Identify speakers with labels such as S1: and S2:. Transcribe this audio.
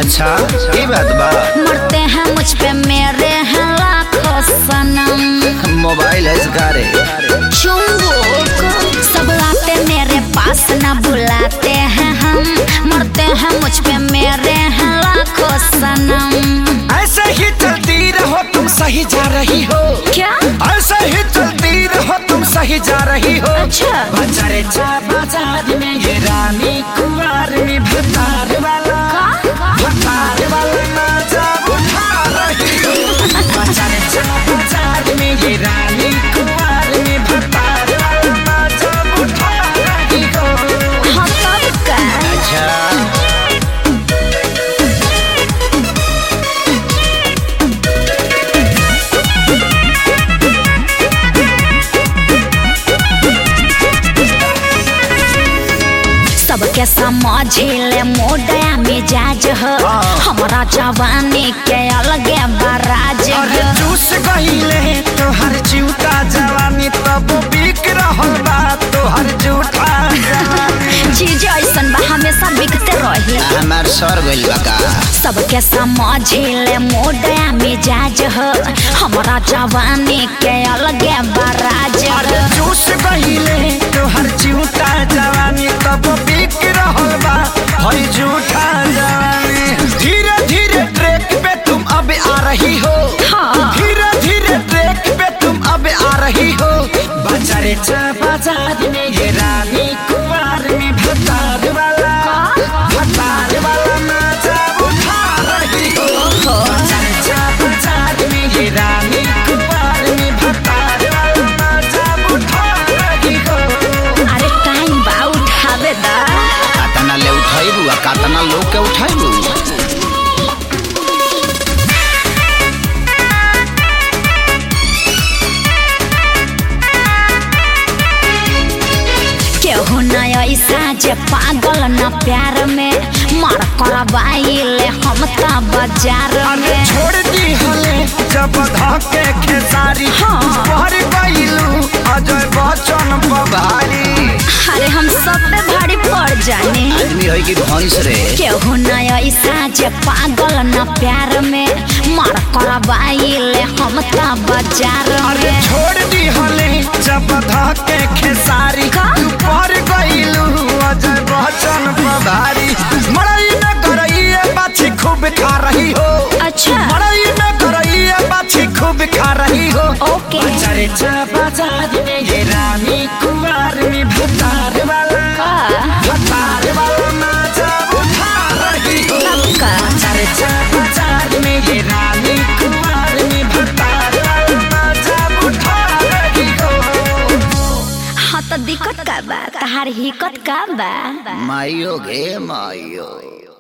S1: अच्छा ये बात बा
S2: मरते हैं मुझ पे मेरे हैं लाखों सनम
S1: मोबाइल है इसका रे
S2: चुंबक सब आते मेरे पास न बुलाते हैं हम मरते हैं मुझ पे मेरे हैं लाखों सनम
S1: ऐसे ही चलती रहो तुम सही जा रही हो
S2: क्या
S1: ऐसे ही चलती रहो तुम सही जा रही हो
S2: अच्छा
S1: बजारे चा बाजार में ये रानी कुंवर में भतार वाला भतार वाला मजा उठा रही हो बजारे चा बाजार में ये रानी कुंवर में भतार वाला मजा उठा रही हो
S2: हाँ तब का
S1: अच्छा
S2: सबके समझिले मोडया मिजाज हो हमारा जवानी के अलगे बराज
S1: अरे
S2: हो
S1: जूस गईले तोहर जूता जवानी तब बिक रहल बा तोहर जूता जवानी
S2: चीज ऐसन बा हमेशा बिकते रही
S1: हमार सर गइल बा का
S2: सबके समझिले मोडया मिजाज हो हमारा जवानी के अलगे बराज
S1: अरे
S2: हो
S1: जूस गईले तोहर जूता जवानी तब बिक रहल बा हई जूता जवानी धीरे धीरे ट्रैक पे तुम अब आ रही हो
S2: हाँ।
S1: धीरे धीरे ट्रैक पे तुम अब आ रही हो बाजारे चा बाजार में ये रानी कुमार में भतार वाला भतार वाला मजा उठा रही हो बाजारे चा बाजार में ये रानी कुमार में भतार वाला मजा उठा रही हो
S2: अरे टाइम बा उठावे दा
S1: कातना ले उठाइबू आ कातना लोग के उठाइबू
S2: केहू न ऐसा जे पागल न प्यार में मार करवाइले हम त बाजार
S1: अरे
S2: में
S1: छोड़ दी हले जब धके खेसारी
S2: हाँ।
S1: पर गईलू अजय बच्चन पभारी
S2: अरे हम सब पे भारी पड़ जाने
S1: आदमी है कि भैंस रे
S2: केहू न ऐसा जे पागल न प्यार में मार करवाइले हम त बाजार
S1: अरे
S2: में
S1: छोड़ दी हले जब धके खेसारी
S2: का?
S1: पर गईलू अजय बच्चन पभारी मड़ई में करइए बाछी खूब खा रही हो
S2: अच्छा
S1: मड़ई में करइए बाछी खूब खा रही हो
S2: ओके
S1: बाजारे चा बाजार में ये रानी कुमार में भतार वाला
S2: का?
S1: भतार वाला मजा उठा रही हो
S2: तब का?
S1: बाजारे चा बाजार में ये रानी कुमार में भतार वाला मजा उठा रही हो
S2: हाँ तो दिक्कत का बा तहार हिकत का बा
S1: माइयो गे माइयो